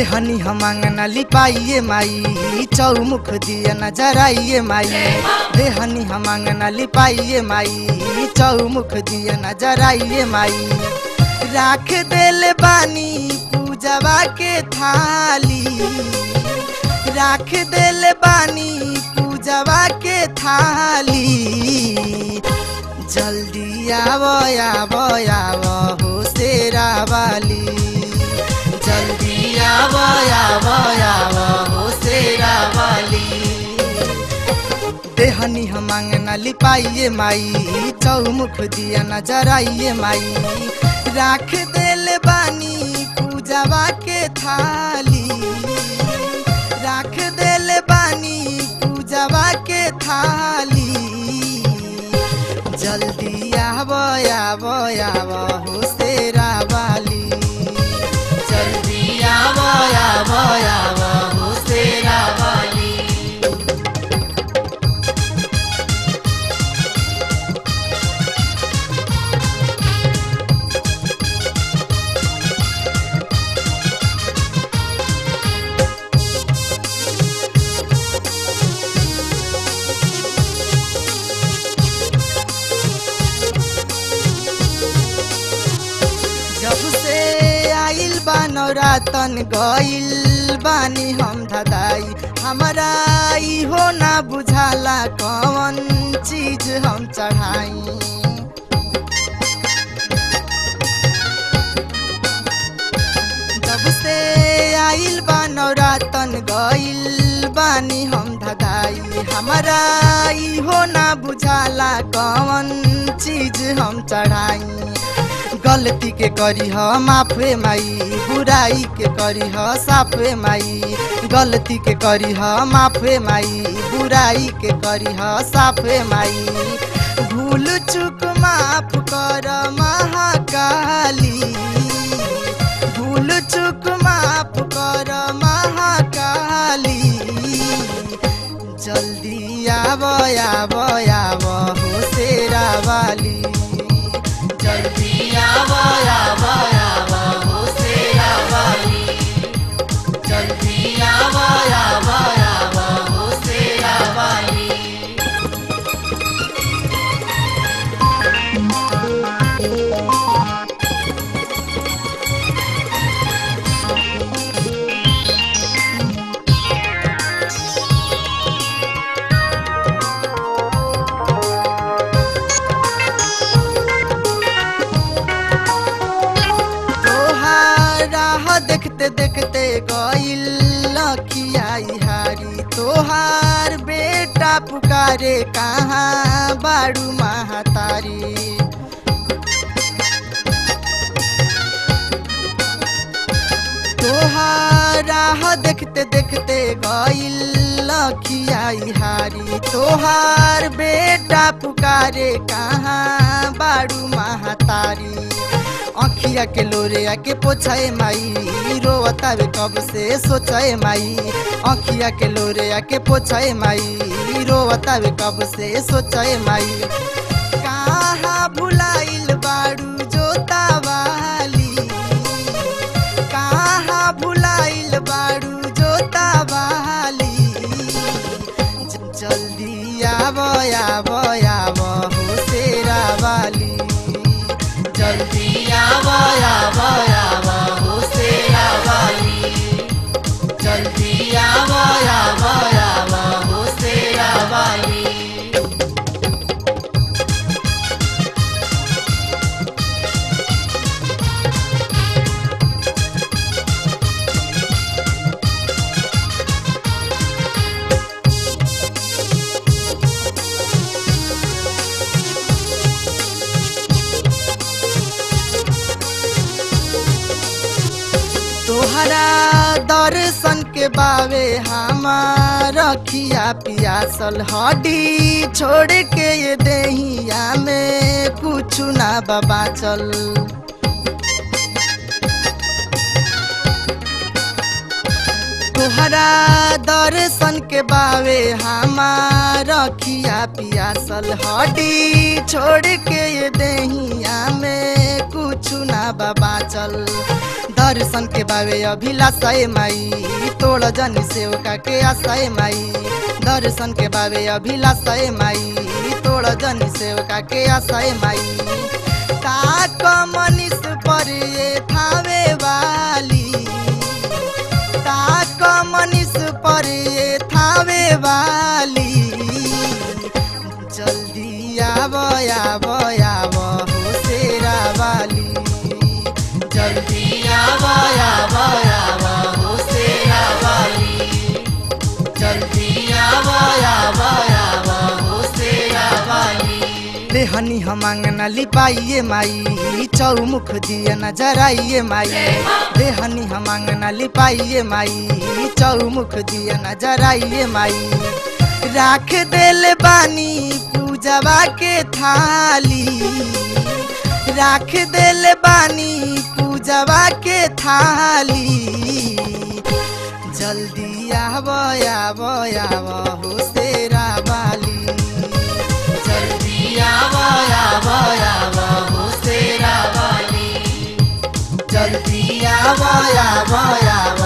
देहनी हम अंगना लिपाइए माई चौमुख दिया न जराइए माई देहनी हम अंगना लिपाइए माई चौमुख दिया न जराइए माई राख देल बानी पूजवा के थाली राख देल बानी पूजवा के थाली जल्दी आवो आवो आवो हो शेरा वाली जल्दी आवो आवो आवो हो शेरा वाली देहनी हम अंगना लिपाइए माई चौमुख दिया न जराइए माई राख देल बानी पूजवा के थाली राख देल बानी पूजवा के थाली जल्दी आवो आवो आवो हो शेरा वाली जल्दी आवो आवो आवो हो शेरा वाली जब से आइल बा नौरातन गइल बानी हम धदाई हमारा इहो ना बुझाला कौन चीज हम चढ़ाई जब से आइल बा नौरातन गइल बानी हम धदाई हमारा इहो ना बुझाला कौन चीज हम चढ़ाई गलती के करी ह माफे माई बुराई के करी ह साफे माई गलती के करी ह माफे माई बुराई के करी ह साफे माई भूल चूक माफ कर महाकाली भूल चूक माफ कर महाकाली जल्दी आव आव आव हो शेरा वाली जल्दी आव आव आव हो शेरा वाली जल्दी आव आव आव हो शेरा वाली तोहार राह देखते देखते गइल लखियाई हारी तोहार बेटा पुकारे कहाँ बाड़ू महातारी तोहार राह देखते देखते गइल लखियाई हारी तोहार बेटा पुकारे कहाँ बाड़ू महातारी अखिया के लोरे के पोछाए माई रोवतावे कब से सोचाए माई अखिया के लोरे के पोछाए माई रोवतावे कब से सोचाए माई कहाँ भुलाइल बाड़ू जोता वाली कहाँ भुलाइल बाड़ू जोता वाली ज- जल्दी आव आव आव हो शेरा वाली जल्दी आव आव आव हो शेरा वाली जल्दी आव आव आव हो शेरा वाली तोहरा दर्शन के बावे हमार रखिया पियासल हड्डी छोड़ के ये देहिया में कुछ ना बाबा चल तोहरा दर्शन के बावे हमार रखिया पियासल हड्डी छोड़ के ये देहिया में कुछ ना बाबा चल दर्शन के बावे अभिलाषा ए माई तोड़ जनी सेवका के आशा ए माई दर्शन के बावे अभिलाषा ए माई तोड़ जनी सेवका के आशा ए माई ताक मनीष पर ये थावे वाली ताक मनीष पर ये थावे वाली जल्दी आब आब आब हो शेरा वाली जल्दी आब आब आब हो शेरा वाली जल्दी आब आब आब हो शेरा वाली देहनी हम अंगना लिपाइए माई चौमुख दिया न जराइए माई देहनी हम अंगना लिपाइए माई चौमुख दिया न जराइए माई राख देल बानी पूजवा के थाली राख देल बानी पूजवा के थाली जल्दी आब आब आब हो शेरा वाली जल्दी आब आब आब हो शेरा वाली जल्दी आब आब आब